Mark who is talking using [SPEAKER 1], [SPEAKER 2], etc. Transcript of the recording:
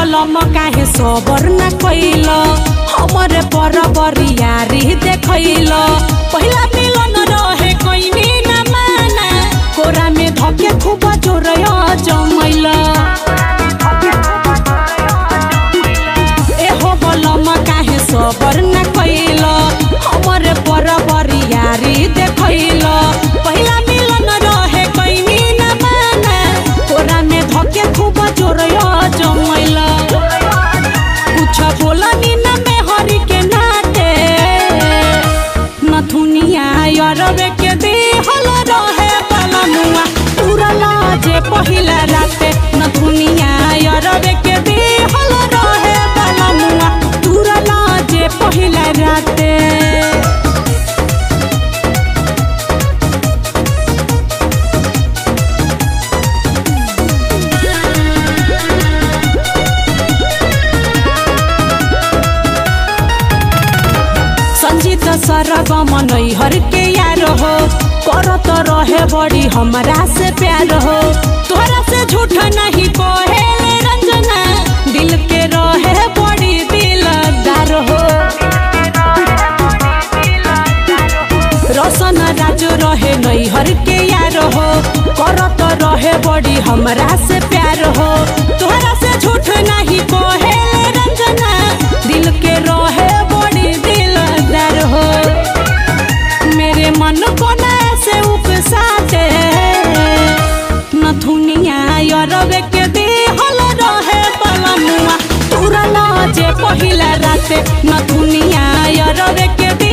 [SPEAKER 1] बलम काहे सबर न कैल हमरे पर बरियारी देखैल पहिला मिलन रहे कैनी न माना कोरा में धके खूब जोर जमैल एहो बलम काहे सबर न कैल हमरे पर बरियारी देखैल पहिला मिलन रहे कैनी न माना कोरा में धके खूब जोर जमैल कुछ बोलनी न में हरि के नाते नथुनिया यरवे के देहल रहे बलमुआ तुरला जे पहिला राते नथुनिया यरवे के देहल रहे बलमुआ तुरला जे पहिला राते संजीत सरग मनई हर के यार हो करत रहे बड़ी हमरा से प्यार हो तोरा से झूठ नहीं कहेले रंजना दिल के रहे बड़ी दिलदार हो रोशन राज रहे नैहर के यार हो करत रहे बड़ी हमरा से प्यार हो तोहरा से झूठ नहीं कहेले रंजना दिल के रहे बड़ी दिलदार हो मेरे मन को ना से उपसाते नथुनिया यरवे के देहल रहे बलमुआ तुरला जे पहिला राते नथुनिया यरवे के